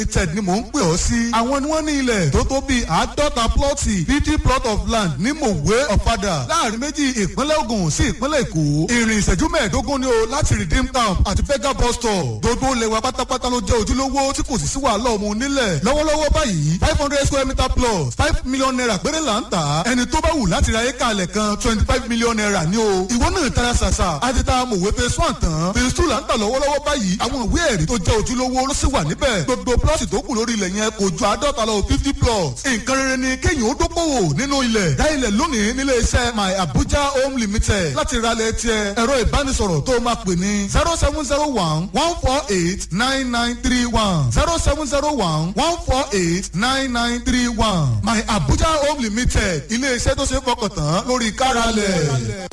limited ni mò ń pè ọ́ sí. àwọn ni wọ́n ní ilẹ̀ tó tó bíi àádọ́ta plọ́ọ̀tì fifty plot of land ní mòwe ọ̀fadà láàrin méjì ìpínlẹ̀ Ògùn sí ìpínlẹ̀ Èkó. ìrìn ìṣẹ́jú mẹ́ẹ̀ẹ́dógún ni o láti redeem camp àti fega bus stop. gbogbo ilẹ̀ wa pátápátá ló jẹ́ ojúlówó tí kò sì sí wàhálà ọmọ onílẹ̀. lọ́wọ́lọ́wọ́ báyìí five hundred square meter plus five million naira péré là ń tà. ẹni tó bá wù láti ra éka alẹ̀ kan twenty five million naira ni o. ìwọ náà tara ṣàṣà àti ta mòwe phase one tán phase two là ń tà lọ́wọ́lọ́wọ́ báyìí àwọn ìwé ẹ̀rí tó jẹ́ ojúlówó ló sì wà níbẹ̀. gbogbo plọ́ọ̀tì tó kù lórí ilẹ̀ yẹn kò ju àádọ́ta lọ fifty plots. nǹkan rere ni kéèyàn ó dókòwò nínú ilẹ̀. dá ilẹ̀ lónìí nílé iṣẹ́ my abuja home limited láti ralẹ̀ tiẹ̀ ẹ̀rọ ìbánisọ̀rọ̀ tó máa pè ní zero seven zero one one four eight nine nine three one zero seven zero one one four eight nine nine three one my abuja home limited ilé iṣẹ́ tó ṣe é fọkàn tán lórí káralẹ̀.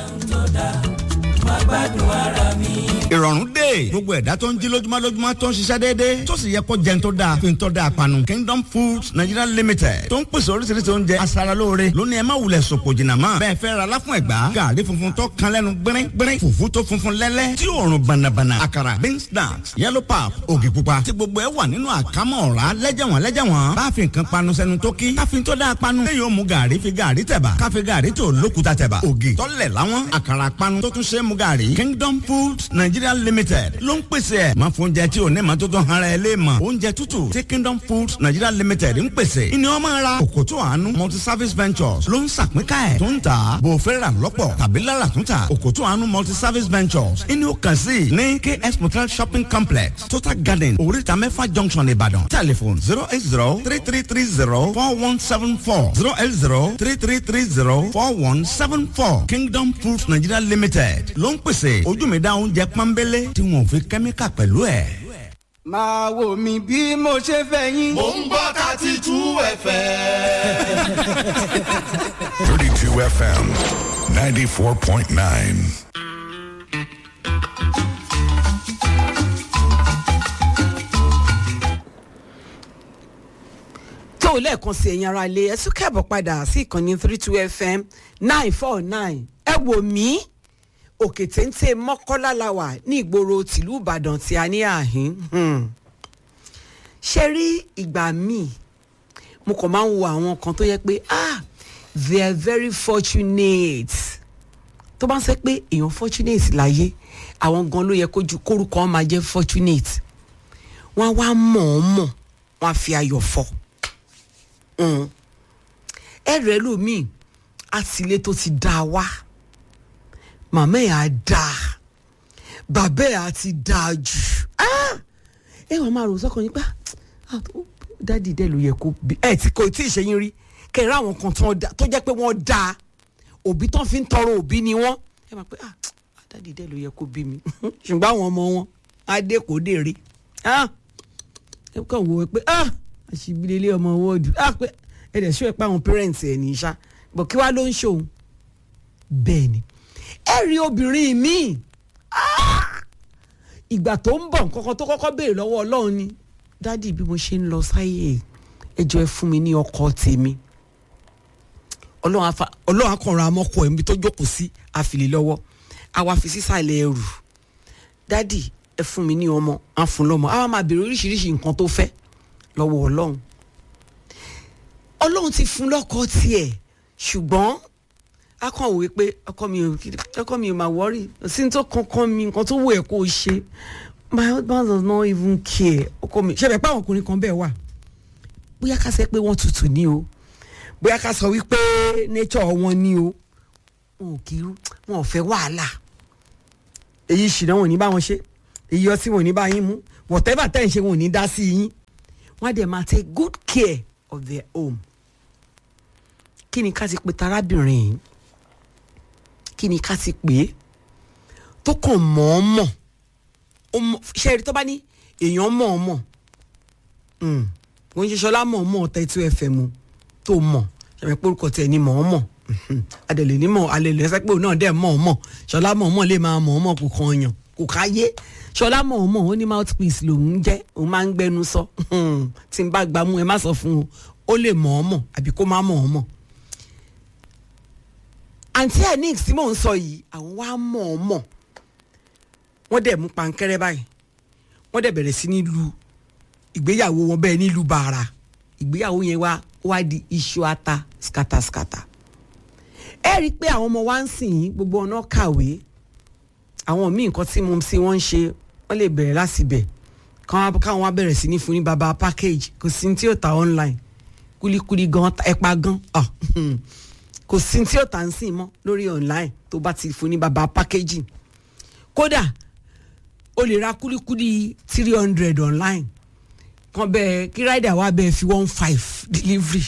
ìrọ̀rùn dé gbogbo ẹ̀dá tó ń jí lójúmọ́ lójúmọ́ tó ń ṣiṣẹ́ déédéé tó sì yẹ kó jẹun tó dáa fi ń tọ́ da panu Kingdom Foods Nigeria Limited tó ń pèsè oríṣiríṣi oúnjẹ aṣaralóore lónìí ẹ má wulẹ̀ sòpò jìnnà mọ́ bẹ́ẹ̀ fẹ́ ra láfún ẹ̀gbá gàrí funfun tó kan lẹ́nu gbẹ́rẹ́ gbẹ́rẹ́ fùfú tó funfun lẹ́lẹ́ tí òórùn bànàbànà àkàrà beans snacks yellow pap ògì pupa tí gbogbo ẹ wà nínú àkámọ́ ọ̀rá lẹ́jẹ̀wọ̀n lẹ́jẹ̀wọ̀n bá fi nǹkan panu sẹ́nu tó kí káfí tó dáa panu lẹ́yìn ó mu gàrí fi gàrí tẹ̀bà káfí gàrí tó lókuta tẹ̀bà ògì tọ́lẹ̀ láwọn àkàrà panu tó tún ṣe é mu gàrí Kingdom Foods Nigeria Limited ló ń pèsè ẹ̀ máa fún oúnjẹ tí ò ní ma tó tán ara ẹ lé mọ̀ oúnjẹ tútù tí Kingdom Foods Nigeria Limited ń pèsè ìní wọn máa ra òkòtò àánú multi service ventures ló ń sàpínká ẹ̀ tó ń tà bò fẹ́ rà lọ́pọ̀ tàbí lára tún tà òkòtò àánú multi service ventures ìní ó kàn sí ní KS Motel shopping complex Total Garden oríta mẹ́fà junction Ìbàdàn telephone zero eight zero three three three zero four one seven four zero eight zero three three three zero four one seven four Kingdom Foods Nigeria Limited ló ń pèsè ojú mi dá oúnjẹ pọ́nbélé tí wọn ò fi kẹ́míkà pẹ̀lú ẹ̀. máa wò mí bí mo ṣe fẹ́ yín. mò ń gbọ́ thirty two fm. 32 FM 94.9. tó lẹ́ẹ̀kan sí ẹ̀yin ara ilé ẹ tún kẹ́bọ̀ padà sí ìkànnì three two fm nine four nine ẹ wò mí òkè téńté mọ́kọ́lá la wà ní ìgboro tìlú ìbàdàn tí a ní àhín ṣe rí ìgbà míì mo kàn máa ń wo àwọn kan tó yẹ pé ah they are very fortunate tó bá ń sẹ́ pé èèyàn fortunate láyé àwọn gan ló yẹ kójú kórúkọ wọn máa jẹ́ fortunate wọ́n á wá mọ̀ ọ́n mọ̀ wọ́n á fi ayọ̀ fọ́ ẹrẹ lómìn àtìlẹ tó ti dá wá màmá ẹ á dá bàbá ẹ á ti dá jù ẹ wàá máa rò sọkàn yín pa dádì dẹ ló yẹ kó bí ẹ tí kò tí ì ṣe yín rí kẹrẹ àwọn kan tó jẹ́ pé wọ́n dá òbí tán fi ń tọrọ òbí ni wọ́n ẹ máa pé ah dádì dẹ ló yẹ kó bí mi ṣùgbọ́n àwọn ọmọ wọn adé kò dé rí ẹ kàn wò ó pé ah àṣìbílẹ̀ ọmọ wọ́ọ̀dù á pé ẹ̀dẹ̀ sọ ẹ̀ pé àwọn parents ẹ̀ ní í ṣá bọ̀ kí wá ló ń ṣòun bẹ́ẹ̀ ni ẹ rí obìnrin míì ìgbà tó ń bọ̀ nǹkan tó kọ́kọ́ béèrè lọ́wọ́ ọlọ́run ni dádì bí mo ṣe ń lọ sáyé ẹjọ́ ẹ fún mi ní ọkọ tèmi ọlọ́run akọ̀rọ̀ amọ́kọ̀ ẹ̀mí tó jókòó sí àfìlè lọ́wọ́ àwa fi sísàlẹ̀ ẹrù dádì ẹ fún mi ní ọmọ àfun lọ́mọ àwa máa béèrè oríṣiríṣi nǹkan tó fẹ́ lọ́wọ́ ọlọ́run ọlọ́run ti fún lọ́kọ tiẹ̀ ṣùgbọ́n a kàn wò pé ọkọ mi ò ọkọ mi ò máa wọ́rì sí tó kankan mi nǹkan tó wù ẹ́ kó o ṣe my husband does not even care ọkọ mi ṣẹlẹ̀ pé àwọn ọkùnrin kan bẹ́ẹ̀ wà bóyá ká sẹ́ pé wọ́n tutù ní o bóyá ká sọ wípé nature wọn ní o wọn ò kí wọn ò fẹ́ wàhálà èyí ṣìnà wọn ò ní bá wọn ṣe èyí ọtí wọn ò ní bá yín mú whatever tẹ́ ń ṣe wọn ò ní dá sí yín wọ́n á dẹ̀ máa take good care of their home. kí ni ká ti pe tarábìnrin yìí kí ni ká ti pè é tó kàn mọ̀ọ́mọ̀ ṣe rí tó bá ní èèyàn mọ̀ọ́mọ̀ wọ́n ń ṣe ṣọlá mọ̀ọ́mọ̀ thirty two fm tó mọ̀ ṣàmì pé orúkọ tẹ̀ ní mọ̀ọ́mọ̀ adẹ̀lẹ̀ ní mọ̀ alẹ́lẹ̀ ẹsẹ̀ pé òun náà dẹ̀ mọ̀ọ́mọ̀ ṣọlá mọ̀ọ́mọ̀ lè máa mọ̀ọ́mọ̀ kò kàn yàn kò káyé ṣọlá mọ̀ọ́mọ̀ ó ní mouthpiece lòún jẹ́ òun máa ń gbẹnu sọ tí n bá gbà mú ẹ má sọ fún un ó lè mọ̀ọ́mọ̀ àbí kó má mọ̀ọ́mọ̀. àǹtí ẹ̀ ní tí mò ń sọ yìí àwọn wá mọ̀ọ́mọ̀ wọ́n dẹ̀ mú pankẹ́rẹ́ báyìí wọ́n dẹ̀ bẹ̀rẹ̀ sí ní lu ìgbéyàwó wọn bẹ́ẹ̀ nílùú bàrà ìgbéyàwó yẹn wá wá di iṣu ata skataskata ẹ rí i pé àwọn ọmọ wa ń sìn yín gbogbo ọ̀nà kàwé àwọn míì nǹkan tí mo sí wọ́n ń ṣe wọ́n lè bẹ̀rẹ̀ láti bẹ̀ káwọn wá bẹ̀rẹ̀ sí ní fún ní baba package kò sí ní tí yóò ta online kulikuli gan ẹ̀pà gan ah, kò sí ní tí yóò ta ń sìn mọ́ lórí online tó bá ti fún ní baba packaging kódà o lè ra kulikuli three hundred online kan bẹ́ẹ̀ kí rider wa bẹ́ẹ̀ fi one five delivery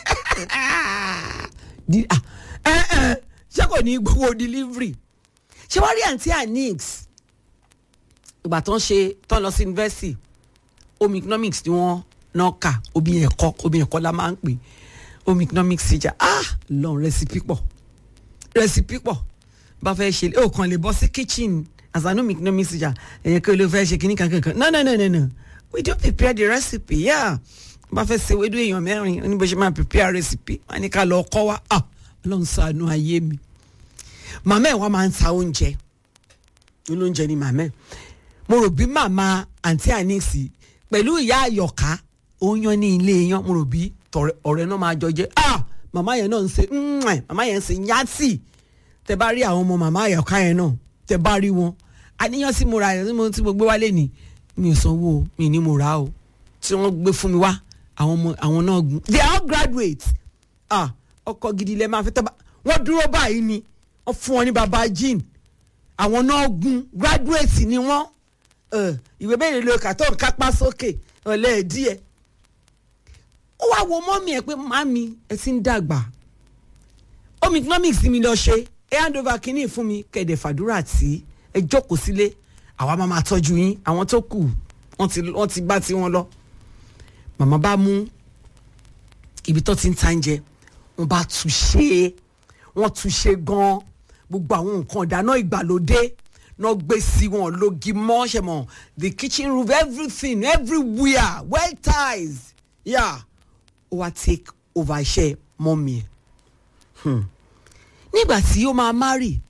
Di- ah, eh, eh, ṣé kò ní gbowó delivery ṣé wọ́n rí àǹtí anix ìgbà tó ń ṣe tó ń lọ sí university home economics ni wọ́n náà kà omi ẹ̀kọ́ omi ẹ̀kọ́ la máa ń pè home economics teacher ah lọ́n recipe pọ̀ recipe pọ̀ bá fẹ́ ṣe ó kàn lè bọ́ sí kitchen as an home economics teacher ẹ̀yẹ kí ló fẹ́ ṣe kíní kankan kan no no no no no we do prepare the recipe yeah bá fẹ́ ṣe wédú èèyàn mẹ́rin ní bó ṣe máa prepare recipe wọ́n á ní ká lọ kọ́ wa ah ọlọ́run ṣàánú ayé mi màmá ẹ̀ wá máa ń ta oúnjẹ olóúnjẹ ni màmá ẹ̀ mo rò bí màmá àǹtí àníìsì pẹ̀lú ìyá àyọ̀ká oyan ní ilé yan mo rò bí tọ̀rẹ́- ọ̀rẹ́ náà máa jọ jẹ́ ah màmá yẹn náà ń ṣe ǹǹẹ̀ màmá yẹn ń ṣe yátì tẹ bá rí àwọn ọmọ màmá àyọ̀ká yẹn náà tẹ bá rí wọn àníyàn tí mo ra ẹ̀ tí mo tí mo gbé wálé ni mi ò sanwó o mi ní mo rà o tí wọ́n gbé fún mi wá àwọn ọmọ àwọn náà gun they are all graduates ah ọkọ gidi lẹ máa fi tọ́ bá wọ́n dúró báyìí ni wọ́n fún wọn ní baba jean àwọn náà gun graduate ni wọ́n ẹ, ìwé mẹ́rin ló kà tó ń kápá sókè ọ̀lẹ́ díẹ̀ ó wá wo mọ́mí ẹ̀ pé màmí ẹ ti ń dàgbà home economics mi lọ ṣe ẹ hand over kínní fún mi kẹ̀dẹ̀ fàdúrà tí ẹ jókòó sílé àwa máa máa tọ́jú yín àwọn tó kù wọ́n ti wọ́n ti bá tiwọn lọ màmá bá mú ibi tó ti ń ta oúnjẹ wọ́n bá tún ṣe é wọ́n tún ṣe gan-an gbogbo àwọn nǹkan ìdáná ìgbàlódé náà gbé sí wọn lógi mọ́ṣẹ́ mọ́ the kitchen roof everything everywhere well tiles yeah ó wá take over iṣẹ́ mọ́mí ẹ̀ Hmm. nígbà tí ó máa marry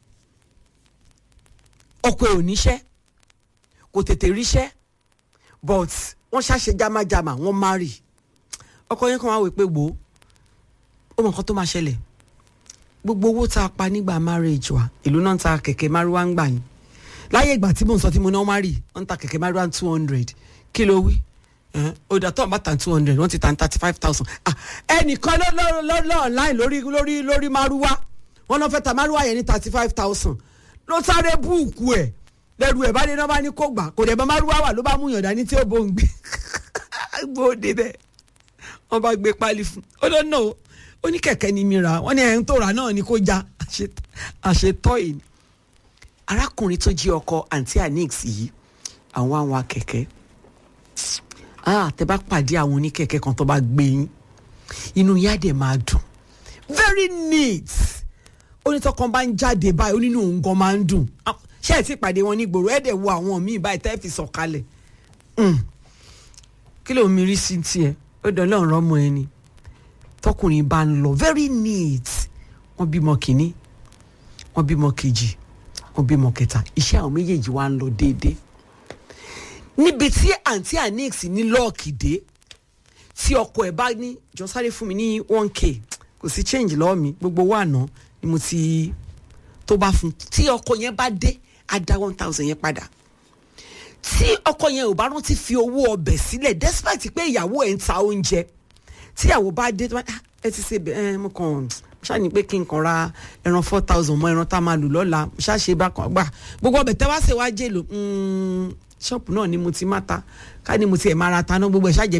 ọkọ ẹ̀ ò níṣẹ́ kò tètè ríṣẹ́ but wọ́n ṣàṣe jámájámá wọ́n marry ọkọ yẹn kàn wá wò pé wò ó ó mọ nǹkan tó máa ṣẹlẹ̀ gbogbo owó tá a pa nígbà marriage wa ìlú náà ń ta kẹ̀kẹ́ márúwá ń gbà yín láyé ìgbà tí mò ń sọ tí mo náà marry wọ́n ń ta kẹ̀kẹ́ márúwá two hundred kí ló wí ẹn, ó dà tó ń bá ta two hundred wọ́n ti ta thirty five thousand ẹnìkan ló ló ló ló online lórí lórí lórí márúwá wọ́n náà fẹ́ ta márúwá yẹn ní thirty five thousand ló sáré búùkù ẹ̀ lẹ́rù ẹ̀ bá dé náà bá ní kó gbà kò dẹ̀ bá márúwá wà ló bá mú yàn dání tí ó bó ń gbé gbóde bẹ́ẹ̀ wọ́n bá gbé pálí fún ó lọ náà ó ní kẹ̀kẹ́ ni mi rà wọ́n ní ẹ̀hún tó rà náà ni kó já àṣe- àṣetọ́ yìí ni. arákùnrin tó jí ọkọ àǹtí anix yìí àwọn àwọn akẹ̀kẹ́ ah tẹ bá pàdé àwọn oníkẹ̀kẹ́ kan tó bá gbé yín inú yá dẹ̀ máa dùn very neat onítọ́kan bá ń jáde báyìí ó nínú òun gan máa ń dùn Ah, ṣé ẹ̀ ti pàdé wọn nígboro ẹ̀ dẹ̀ wo àwọn míì báyìí tẹ́ fi sọ̀kalẹ̀ Mm. kí ló ń mirí sí tiẹ̀ ó dán lọ́rùn ọmọ ẹni tọkùnrin bá ń lọ very neat wọ́n bímọ kìíní wọ́n bímọ kejì wọ́n bímọ kẹta iṣẹ́ àwọn méjèèjì wá ń lọ déédéé níbi tí àǹtí anix ní lọ́ọ̀kì dé tí ọkọ ẹ̀ bá ní jọ sáré fún mi ní one k kò sí change lọ́wọ́ mi gbogbo owó àná ni mo ti tó bá fún tí ọkọ yẹn bá dé á dá one thousand yẹn padà tí ọkọ yẹn ò bá rántí fi owó ọbẹ̀ sílẹ̀ despite pé ìyàwó ẹ̀ ń ta oúnjẹ tí ìyàwó bá dé tó bá "Ah, ẹ ti ṣe bẹ ẹ mo kàn mo ṣáà ní pé kí n kàn ra ẹran four thousand mọ ẹran tá a máa lò lọ́la mo ṣáà ṣe bákan gbà gbogbo ọbẹ̀ tẹ́ wá ṣe wá jèlò ṣọ́ọ̀pù náà ni mo ti má ta ká ní mo ti ẹ̀ máa ra ta náà gbogbo ẹ̀ ṣáà jẹ́